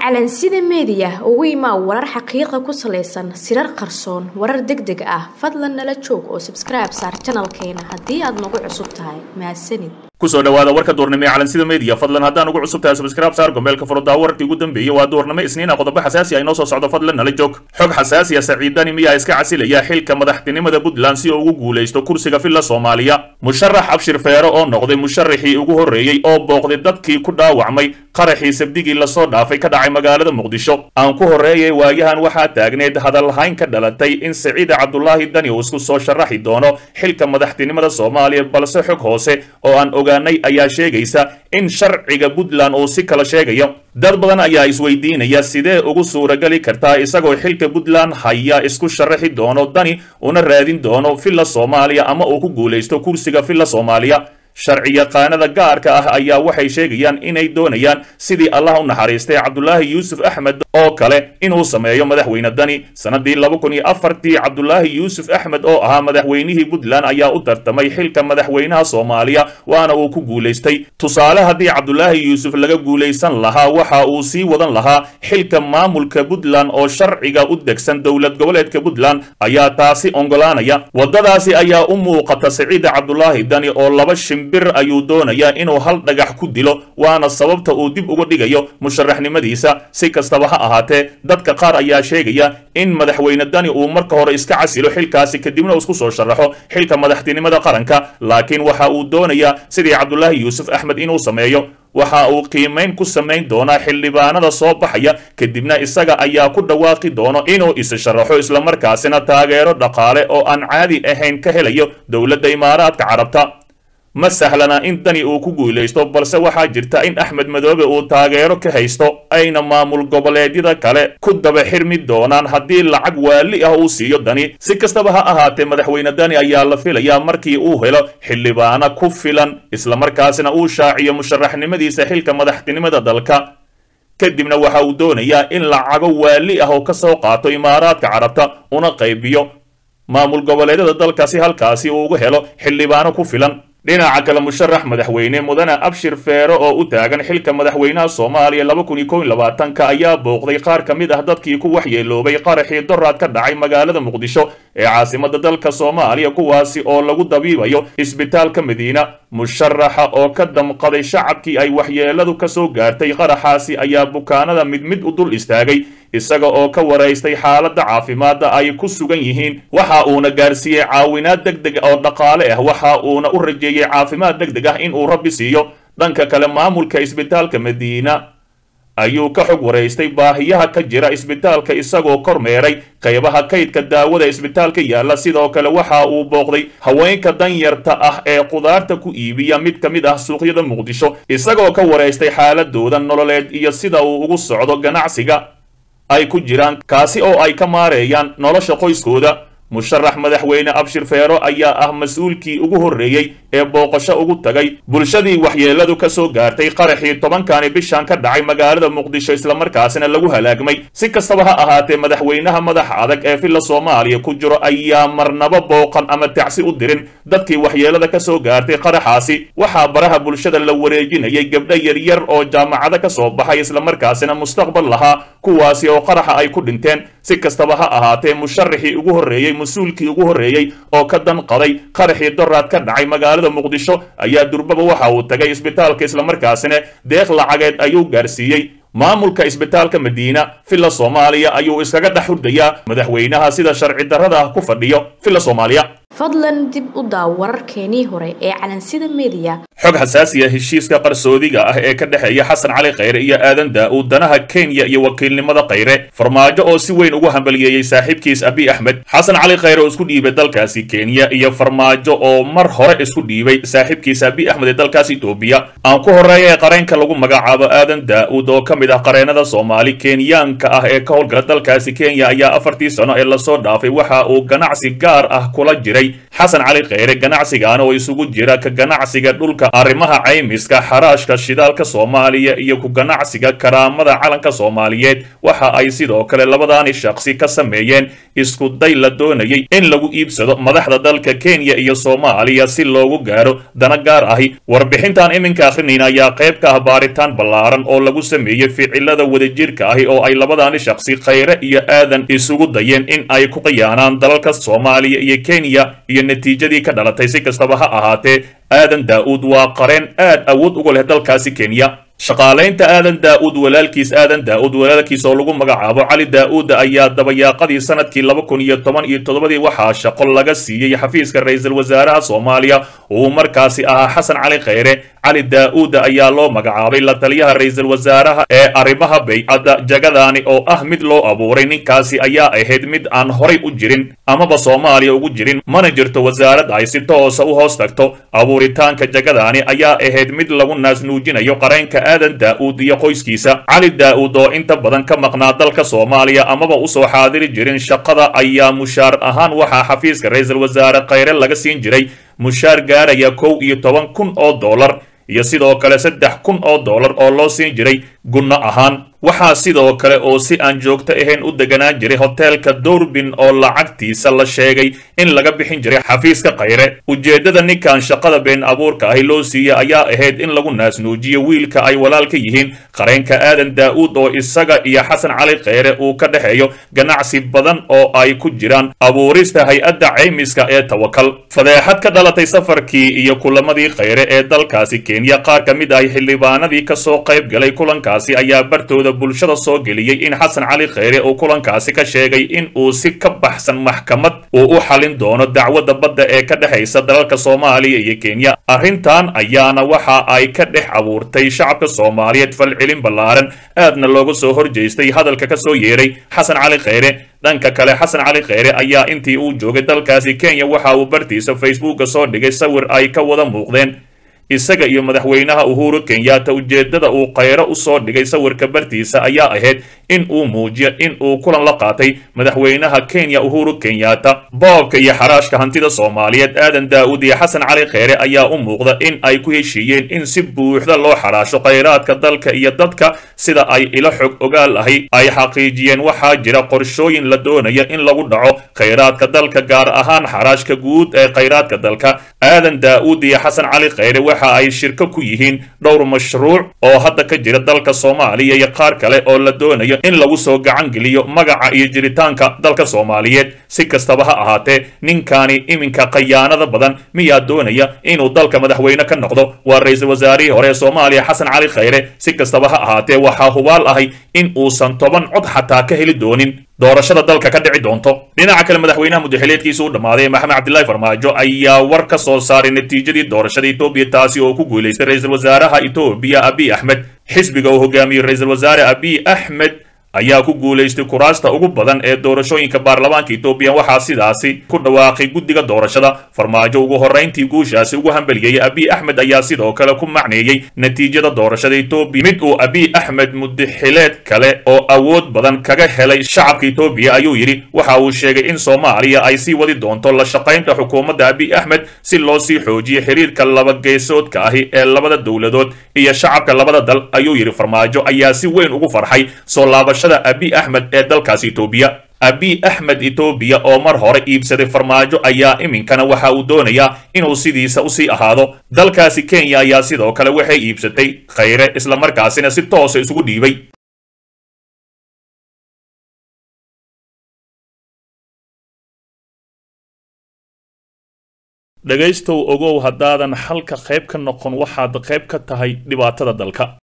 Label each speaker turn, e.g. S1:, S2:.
S1: calansida meediya ugu imaa warar xaqiiqa ku salaysan sirar qarsoon warar deg deg ah fadlan nala joog oo sabskribe saar janalkeena haddii aad nagu cusub tahay mahadsanid
S2: kusoo dhawaada warka duurnimo ee calansida media fadlan haddaan ugu cusub tahay subscribe saar gombeelka furuddaa wararkii ugu dambeeyey waa duurnimo isniina qodobo xasaasi ah inoo soo socdo fadlan nala joog xog xasaasi ah saciidani miyaa iska casilaya xilka madaxtinimada puntland si uu ugu guulaysto kursiga villa soomaaliya musharax abshir feero oo noqday musharaxii ugu horreeyey oo booqday dadkii ku dhaawacmay qaraxii sabdigii lasoo dhaafay ka dhacay magaalada muqdisho aan ku horreeyay waayahan waxaa taagneed hadalhayn ka dhalatay in saciide cabdulaahi dani uu isku soo sharaxi doono xilka madaxtinimada soomaaliya balse xog hoose oo aan ogaanay ayaa sheegaysa in sharciga puntland uu si kala sheegayo dad badan ayaa isweydiinaya sidee ugu suurageli kartaa isagoo xilka puntland haya isku sharaxi doono dani una raadin doono villa soomaaliya ama uu ku guulaysto kursiga villa soomaaliya sharci yaqaanada gaarka ah ayaa waxay sheegayaan inay doonayaan sidii allah u naxariistay cabdulaahi yuusuf axmed oo kale inuu sameeyo madaxweyne dani sanadii laba kun iyo afartii cabdulaahi yuusuf axmed oo ahaa madaxweynihii puntland ayaa u tartamay xilka madaxweynaha soomaaliya waana uu ku guulaystay tusaale haddii cabdulaahi yuusuf laga guulaysan lahaa waxa uu sii wadan lahaa xilka maamulka puntland oo sharciga u degsan dowlad goboleedka puntland ayaa taasi ongolaanaya waddadaasi ayaa u muuqata siciida cabdulaahi dani oo laba shim bir ayuu doonayaa inuu hal dhagax ku dilo waana sababta uu dib uga dhigayo musharaxnimadiisa si kastaba ha ahaatee dadka qaar ayaa sheegaya in madaxweyne dani uu marka hore iska casilo xilkaasi kadibna uu isku soo sharaxo xilka madaxtinimada qaranka laakiin waxa uu doonayaa sidii cabdulaahi yuusuf axmed inuu sameeyo waxa uu qiimayn ku samayn doonaa xildhibaanada soo baxaya kadibna isaga ayaa ku dhawaaqi doono inuu isa sharaxo islamarkaasina taageero dhaqaale oo aan caadi ahayn ka helayo dowladda imaaraadka carabta ma sahlana in dani uu ku guulaysto balse waxaa jirta in axmed madoobe uu taageero ka haysto ayna maamul goboleedyada kale ku daba xirmi doonaan haddii lacag waali ah uu siiyo dani si kastaba ha ahaatee madaxweyne dani ayaa la filayaa markii uu helo xildhibaano ku filan islamarkaasina uu shaaciyo musharaxnimadiisa xilka madaxtinimada dalka kadibna waxa uu doonayaa in lacago waali ah oo ka soo qaato imaaraadka carabta una qaybiyo maamul goboleedyada dalka si halkaasi uu uga helo xildhibaano ku filan dhinaca kale musharax madaxweyne mudane abshir feero oo u taagan xilka madaxweynaha soomaaliya laba kun iyo kow iyo labaatanka ayaa booqday qaar ka mid ah dadkii ku waxyeeloobay qaraxii doraad ka dhacay magaalada muqdisho ee caasimada dalka soomaaliya kuwaasi oo lagu dabiibayo isbitaalka madiina musharaxa oo ka damqaday shacabkii ay waxyeeladu ka soo gaartay qaraxaasi ayaa bukaanada mid mid u dul istaagay isaga oo ka waraystay xaaladda caafimaadda ay ku sugan yihiin waxa uuna gaarsiiyey caawinaad deg deg oo dhaqaale ah waxa uuna u rajeeyey caafimaad deg deg ah inuu rabbi siiyo dhanka kale maamulka isbitaalka madiina ayuu ka xog waraystay baahiyaha ka jira isbitaalka isagoo kormeeray qaybaha kaydka daawada isbitaalka yaalla sidoo kale waxa uu booqday haweenka danyarta ah ee qudaarta ku iibiya mid ka mid ah suuqyada muqdisho isagoo ka waraystay xaaladooda nololeed iyo sida uu ugu socdo ganacsiga ay ku jiraan kaasi oo ay ka maareeyaan nolosha qoyskooda musharax madaxweyne abshir feero ayaa ah mas-uulkii ugu horreeyey ee booqasho ugu tagay bulshadii waxyeeladu ka soo gaartay qaraxii tobankani bishan ka dhacay magaalada muqdisho islamarkaasina lagu halaagmay si kastaba ha ahaatee madaxweynaha madaxa adag ee villa soomaaliya ku jiro ayaa marnaba booqan ama tacsi u dirin dadkii waxyeelada ka soo gaartay qaraxaasi waxaa baraha bulshada la wareejinayay gabdho yaryar oo jaamacado ka soo baxay islamarkaasina mustaqbal lahaa kuwaasi oo qaraxa ay ku dhinteen si kastaba ha ahaatee musharaxii ugu horreeyey mas-uulkii ugu horreeyey oo ka danqaday qaraxii doraad ka dhacay magaalada muqdisho ayaa durbaba waxa uu tagay isbitaalka islamarkaasina deeq lacageed ayuu gaarsiiyey maamulka isbitaalka madiina villa soomaaliya ayuu iskaga dhex hurdayaa madaxweynaha sida sharci darrada ah ku fadhiyo villa soomaaliya
S1: fadlan dib u daaw wararkeenii hore ee calansida meediya
S2: xog xasaasiya heshiiska qarsoodiga ah ee ka dhexeeya xasan cali khayre iyo aadan daa-uud danaha kenya iyo wakiilnimada khayre farmaajo oo si weyn ugu hambaliyeeyey saaxiibkiis abi axmed xasan cali khayre oo isku dhiibay dalkaasi kenya iyo farmaajo oo mar hore isku dhiibay saaxiibkiis abi axmed ee dalkaas etoobiya aan ku horreeya ee qareenka lagu magacaabo aadan daa-uud oo ka mid ah qareenada soomaali kenyaanka ah ee ka howlgala dalkaasi kenya ayaa afartii sano ee lasoo dhaafay waxa uu ganacsi gaar ah kula jiray jiray xasan cali kheyre ganacsigan oo isugu jira ka ganacsiga dhulka arrimaha caymiska xaraashka shidaalka soomaaliya iyo ku ganacsiga karaamada calanka soomaaliyeed waxa ay sidoo kale labadaani shaqsi ka sameeyeen isku day la doonayay in lagu iibsado madaxda dalka kenya iyo soomaaliya si loogu gaaro dana gaar ahi warbixintan iminka akhrinayna ayaa qayb ka ah baaritaan ballaaran oo lagu sameeyey ficilada wadajirka ahi oo ay labadaani shaqsi kheyre iyo aadan isugu dayeen in ay ku khiyaanaan dalalka soomaaliya iyo kenya iyo natiijadii ka dhalatay si kastaba ha ahaatee aadan daa'uud waa qareen aad awood uga leh dalkaasi kenya shaqaalaynta aadan daa'uud walaalkiis aadan daa'uud walaalkiis oo lagu magacaabo cali daa'uud ayaa dabayaaqadii sanadkii laba kun iyo toban iyo toddobadii waxaa shaqo laga siiyey xafiiska ra-iisul wasaaraha soomaaliya uu markaasi ahaa xasan cali kheyre cali daa'uud ayaa loo magacaabay la taliyaha ra-iisul wasaaraha ee arrimaha baycadda jagadaani oo ah mid loo abuuray ninkaasi ayaa ahayd mid aan horay u jirin amaba soomaaliya ugu jirin mana jirto wasaarad ay si toosa u hoos tagto abuuritaanka jagadaani ayaa ahayd mid lagu naasnuujinayo qareenka aadan daa'uud iyo qoyskiisa cali daa'uud oo inta badan ka maqnaa dalka soomaaliya amaba usoo xaadiri jirin shaqada ayaa mushaar ahaan waxaa xafiiska ra-iisul wasaare kheyre laga siin jiray mushaar gaaraya kow iyo toban kun oo dollar iyo sidoo kale saddex kun oo dollar oo loo siin jiray gunno ahaan waxaa sidoo kale oo si aan joogto ahayn u deganaan jiray hoteelka doorbin oo lacagtiisa la sheegay in laga bixin jiray xafiiska kheyre ujeeddada ninkan shaqada been abuurka ahi loo siiyey ayaa ahayd in lagu naasnuujiyo wiilka ay walaal ka yihiin qareenka aadan daa'uud oo isaga iyo xasan cali kheyre uu ka dhexeeyo ganacsi badan oo ay ku jiraan abuurista hay-adda caymiska ee tawakal fadeexad ka dhalatay safarkii iyo kulamadii kheyre ee dalkaasi kenya qaar ka mid ahi xildhibaanadii kasoo qayb galay kulankaasi ayaa bartooda bulshada soo geliyey in xasan cali kheyre uu kulankaasi ka sheegay in uu si ka baxsan maxkamad uu u xalin doono dacwadda badda ee ka dhexaysa dalalka soomaaliya iyo kenya arrintan ayaana waxa ay ka dhex abuurtay shacabka soomaaliyeed falcelin ballaaran aadna looga soo horjeestay hadalka ka soo yeeray xasan cali kheyre dhanka kale xasan cali kheyre ayaa intii uu joogay dalkaasi kenya waxa uu bartiisa facebooka soo dhigay sawir ay ka wada muuqdeen isaga iyo madaxweynaha uhuru kenyatta ujeeddada uu kheyre u soo dhigay sawirka bartiisa ayaa ahayd in uu muujiyo in uu kulan la qaatay madaxweynaha kenya uhuru kenyatta boobka iyo xaraashka hantida soomaaliyeed aadan daa'uud iyo xasan cali kheyre ayaa u muuqda in ay ku heshiiyeen in si buuxda loo xaraasho kheyraadka dalka iyo dadka sida ay ilo xog ogaal ahi ay xaqiijiyeen waxaa jira qorshooyin la doonaya in lagu dhaco kheyraadka dalka gaar ahaan xaraashka guud ee kheyraadka dalka aadan daa'uud iyo xasan cali kheyre waxa ay shirko ku yihiin dhowr mashruuc oo hadda ka jira dalka soomaaliya iyo qaar kale oo la doonayo in lagu soo gacan geliyo magaca iyo jiritaanka dalka soomaaliyeed si kastaba ha ahaatee ninkani iminka khayaanada badan miyaa doonaya inuu dalka madaxweyne ka noqdo waa ra-iisul wasaarihii hore ee soomaaliya xasan cali kheyre si kastaba ha ahaatee waxaa hubaal ahay in uusan toban cod xataa ka heli doonin doorashada dalka ka dhici doonto dhinaca kale madaxweynaha mudaxileedkiisa u dhammaaday maxamed cabdilaahi farmaajo ayaa war ka soo saaray natiijadii doorashada etoobiya taasi oo ku guulaystay ra-iisul wasaaraha etoobiya abiy axmed xisbiga uu hogaamiyey ra-iisul wasaare abiy axmed ayaa ku guulaystay kuraasta ugu badan ee doorashooyinka baarlamaanka etoobiya waxaa sidaasi ku dhawaaqay guddiga doorashada farmaajo ugu horrayntii guushaasi ugu hambeliyey abiy axmed ayaa sidoo kale ku macneeyey natiijada doorashada etoobiya mid uu abiy axmed mudaxileed kale oo awood badan kaga helay shacabka etoobiya ayuu yidhi waxa uu sheegay in soomaaliya ay sii wadi doonto la shaqaynta xukuumadda abiy axmed si loo sii xoojiyo xiriirka labageesoodka ahi ee labada dowladood iyo shacabka labada dal ayuu yidhi farmaajo ayaa si weyn ugu farxay soo laabashada abiy axmed ee dalkaasi etoobiya abiy axmed etoobiya oo mar hore iibsaday farmaajo ayaa iminkana waxa uu doonayaa inuu sidiisa usii ahaado dalkaasi kenya ayaa sidoo kale waxay iibsatay kheyre islamarkaasina si toosa isugu dhiibay dhegaystow ogow haddaadan xalka qayb ka noqon waxaad qayb ka tahay dhibaatada dalka